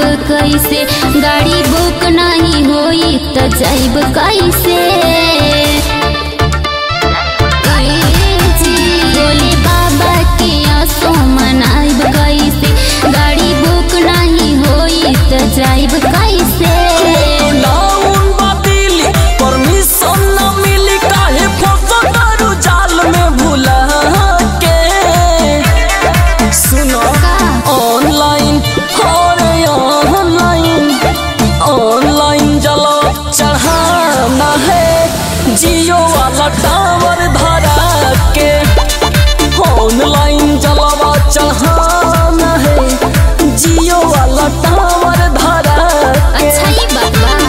कैसे गाड़ी बुक नहीं होई त जाइब कैसे बोले बाबा के असो मनाइब कैसे गाड़ी बुक नहीं होई त जाइब कैसे नाउन बातिल परमिशन न मिली काहे फोटो करू जाल में भुला के सुनो ऑनलाइन अरे ऑनलाइन ऑनलाइन जलो चढ़ाना है जियो वाला टावर धरा के ऑनलाइन जलवा चढ़ाना है जियो वाला टावर धरा के अच्छा ही बात बा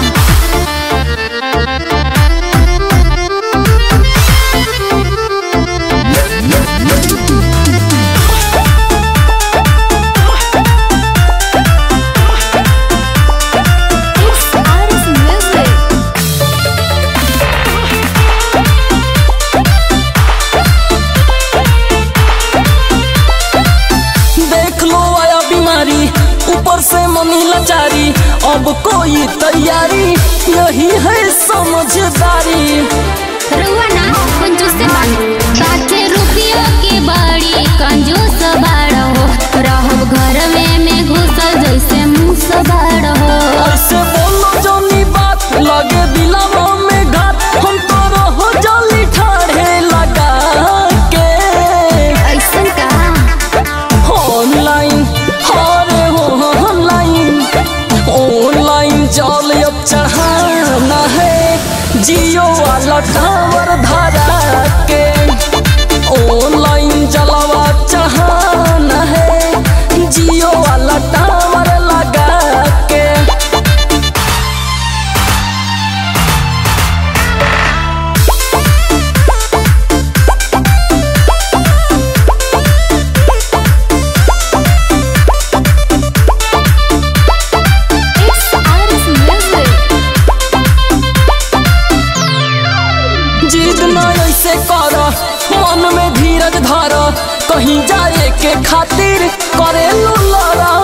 देख लो आया बीमारी ऊपर से मनी लाचारी अब कोई तैयारी यही है समझदारी रुआ ना कंजूस से बानी बाके रुपयों के बड़ी कंजूस बाड़ो रहब घर में में घुसल जैसे मुंह बाड़ो ऐसे बोलो जोनी बात लगे दिलावा में घात हम तो रहो जली ठाढ़े लगा के ऐसन का ऑनलाइन अरे हो ऑनलाइन ऑनलाइन जल अब चढ़ाना है जियो वाला टावर धरा के ऑनलाइन जलवा चढ़ाना है जियो वाला टावर लगा के जिद न ऐसे कर मन में धीरज धर कहीं जाए के खातिर करे लड़ा